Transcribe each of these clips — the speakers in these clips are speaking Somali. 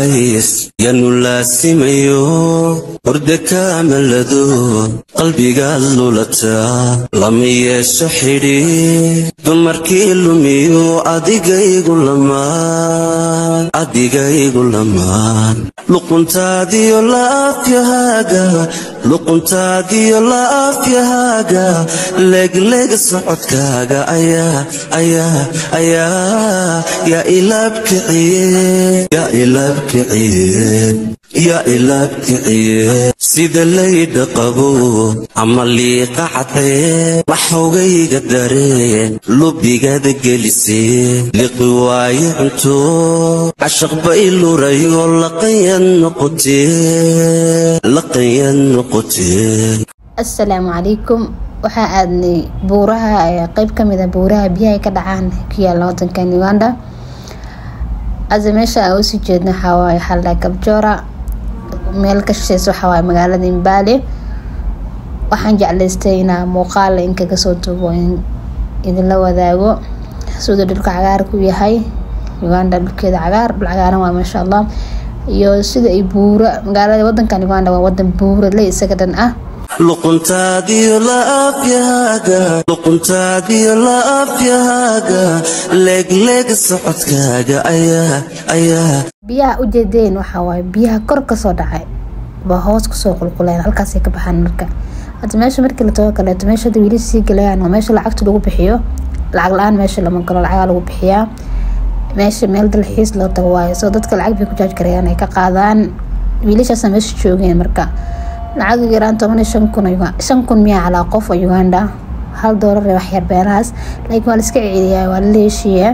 qays yanu laasimayo hurda kaamalado qalbigaad lulataa lama yeesho xidhi dumarkii lumiyo adigaygu lamaan adigaygu lamaan luquntaadiyo laafyahaaga luquntaadiyo laafyahaaga leegleeg socodkaaga ayaa ayaa ayaa yaa ilaabkiciye yaa ilaabkiciye yaa ilaabkiciye sida laydha qabo ama liiqa cadee waxogayga dareen lubigada gelisee liqi waaye cunto cashaq bay lurayo laqayan noqotee laqayan noqotee assalaamu calaykum waxaa aadnay buuraha ee qeyb ka mid a buuraha biyaha ay ka dhacaan ku yaala wadankan uganda ase meesha aan usii jeedna waxawaaye xaldha kabjoora meel ka shisheysa waxawaaye magaalada imbaale waxaan jeclaystay inaa muuqaala in kaga soo duubo in idinla wadaago siduu dhulka cagaarku yahay uganda dhulkeeda cagaar dhul cagaaran waa maasha allah iyo sida ay buura magaalada wadankan uganda waa wadan buura le isaga dhan ah luquntaadiyo laafyahaaga luquntaadiyo laafyahaaga leegleeg socodkaaga ayaa ayaa biyaha ujeedeen waxaa waaye biyaha kor kasoo dhacay baa hoos kusoo qulquleen halkaasay ka baxaan marka hadda meesha markii la tago kaleeto meesha hadda wiilasha sii galayaan waa meesha lacagta lagu bixiyo lacag la-aan meesha lama galo lacagaa lagu bixiyaa meesha meel dalxiis loo tago waayo soo dadka lacag bay ku jaajgarayaan ay ka qaadaan wiilashaasa meesha joogeen marka lacag yaraan toban iyo shan kun shan kun miyaa calaa qof oo uganda hal doolar ee waxyar beerahaas laakiin waa la iska celiyaa waa la leeshiyaa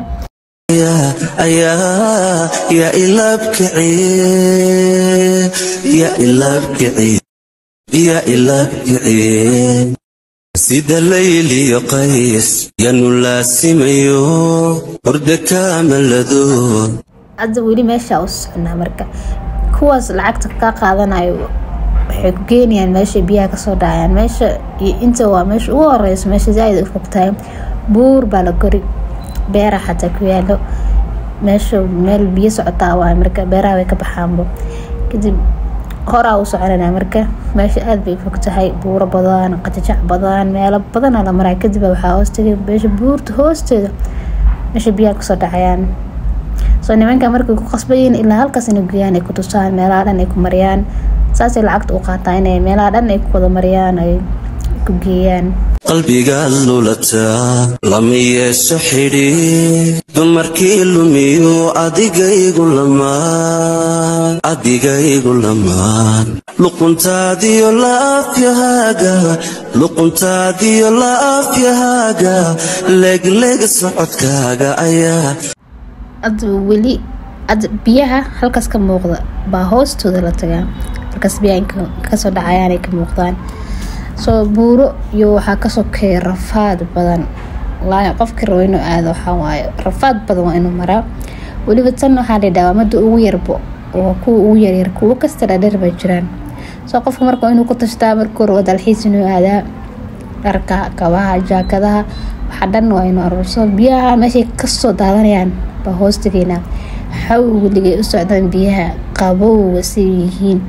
ayaa yaa ilaabkiciye yaa ilaabkiciye yaa ilaabkiciye sida layliyo qays yanu laasimayo hurda kaamalado hadda weli meeshaa u soconaa marka kuwaas lacagta ka qaadanayo waxay ku geenayaan meesha biyaha kasoo dhacayaan meesha iyo inta waa meesha ugu horeyso meesha zaaid u fogtahay buur baa la kori beera xataa ku yaalo meesha meel biyo socotaa waay marka beeraha way ka baxaanbo kadib horaa u soconana marka meesha aada bay fog tahay buuro badan qajajac badan meelo badana la maraa kadib waxaa hoostagay meesha buurta hoosteeda meesha biyaha kasoo dhacayaan soo nimanka markay ku qasbayiin ilaa halkaas inay guyaan ay ku tusaan meelaha dhan ay ku mariyaan saasay lacagta u qaataa inay meelaha dhan ay ku wada mariyaan ay ku geeyaan qalbigaad lulataa lama yeesho xidhi dumarkii lumiyo adigaygu lamaan adigaygu lamaan luquntaadiyo laafyahaaga luquntaadiyo laafyahaaga leegleeg socodkaaga ayaa hadda weli hadda biyaha halkaas ka muuqda baa hoostooda la tagaa halkaas biyaha kasoo dhacayaan ay ka muuqdaan soo buuro iyo waxaa ka sokeeya rafaad badan walaahi qofkii rabo inuu aado waxaa waaye rafaad badan waa inuu maraa weliba tan waxaa la yidhaha mada ugu yarbo oo kuwa ugu yaryar kuwo kasta dhadheer bay jiraan soo qofka marka inuu ku tashtaa markuu rabo dalxiis inuu aadaa dharka kabaha jaakadaha waxaa dhan waa inuu arurso biyaha meeshay kasoo daadanayaan baa hoostageynaa xawligay u socdaan biyaha qabowga siay yihiin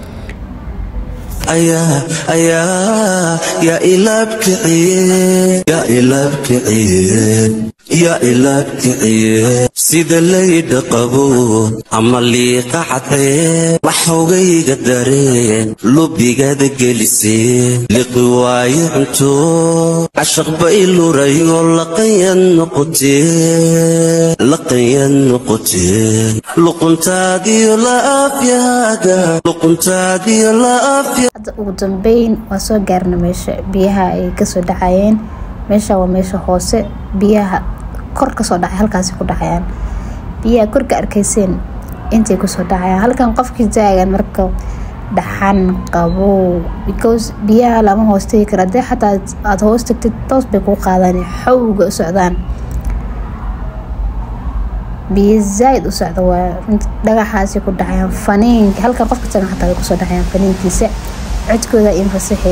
ayaa ayaa yaa ilaabkiciye yaa ilaabkiciye yaa ilaabkiciye sida laydha qabo ama liiqa cadee waxogayga dareen lubigada gelisee liqi waaye cunto cashaq bay lurayo laqayan noqotee laqayan noqotee luquntaadiyo laafyahaaga luquntaadiyo laafya hadda ugu dambeyn waa soo gaarna meesha biyaha ay kasoo dhacayeen meesha waa meesha hoose biyaha kor kasoo dhacay halkaasi ku dhacayaan biyaha korka arkayseen intay kusoo dhacayaan halkan qofkii taagan marka dhaxan qabow because biyaha lama hoostegi kara hadii xataa aada hoos tagtid toos bay kuu qaadaan xawga u socdaan biyo zaaid u socda waa dhagaxaasi ku dhacayaan faniinka halkan qofka tagan xataa way kusoo dhacayaan faniinkiisa codkooda infasaxay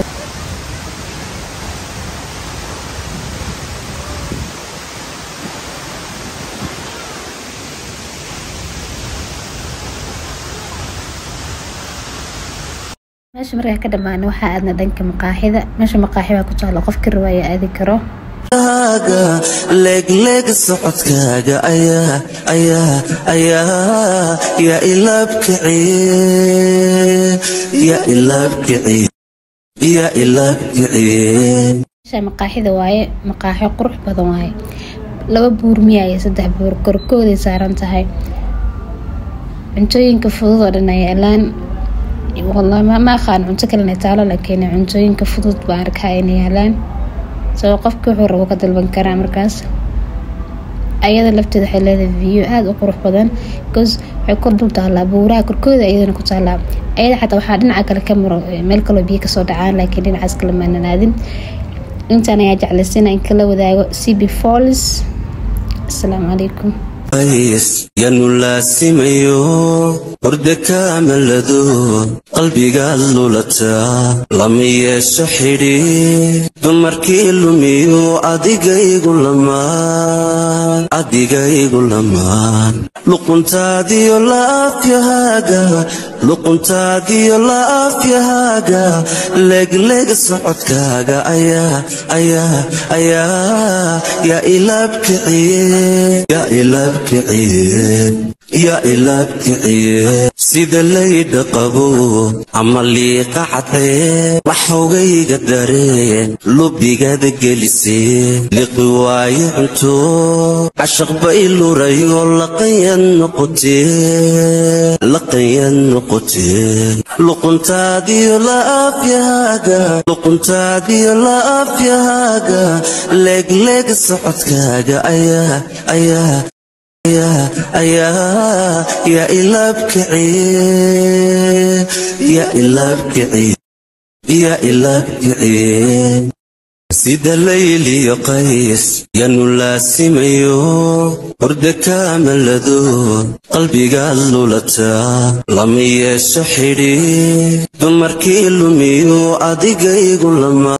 meesha markaa ka dhammaana waxaa aadna dhanka maqaaxida meesha maqaaxi baa ku taalo qofka rawaaya aadi karo kaaga leegleeg socodkaaga ayaa ayaa ayaa yaa ilaabkiciye yaa ilaabkiciye yaa ilaabkiciye meesha maqaaxida waaye maqaaxi qurux badan waaye laba buur miya iyo saddex buur korkooday saaran tahay cuntooyinka fudud oo dhan ay yaalaan wallahi ma aqaan cunto kalena taalo laakiin cuntooyinka fudud baan arkaa inay yaalaan sabab qofki wuxuu rabo ka dalban karaa markaas ayada lafteeda waxay leedahay view aada u qurux badan bcause waxay kor dul taalaa buuraha korkooda ayadana ku taalaa ayada xataa waxaa dhinaca kale ka maro meel kaloo biyo kasoo dhacaan laakiin dhinacaas kale maanan aadin intaan ayaa jeclaysina in kala wadaago cb falls asalaamu calaykum yanu laasimayo hurda kaamalado qalbigaad lulataa lama yeesho xidhi dumarkii lumiyo adigaygu lamaan adigaygu lamaan luquntaadiyo laafyahaaga luquntaadiyo laafyahaaga leegleeg socodkaaga ayaa ayaa ayaa yaa ilaabkiciye yaa ilaab yaa ilaabkiciye sida laydha qabo ama liiqa cadee waxogayga dareen lubigaada gelisee liqi waayo cunto cashaq bay lurayo laqanyad noqotee laqanyad noqotee luquntaadiyo laafyahaaga luquntaadiyo laafyahaaga leegleeg socodkaaga ayaa ayaa ayaa yaa ilaabkiciye yaa ilaabkiciye yaa ilaabkiciye sida layliyo qays yanu laasimayo hurda kaamalado qalbigaad lulataa lama yeesho xidhi dumarkii lumiyo adigaygu lama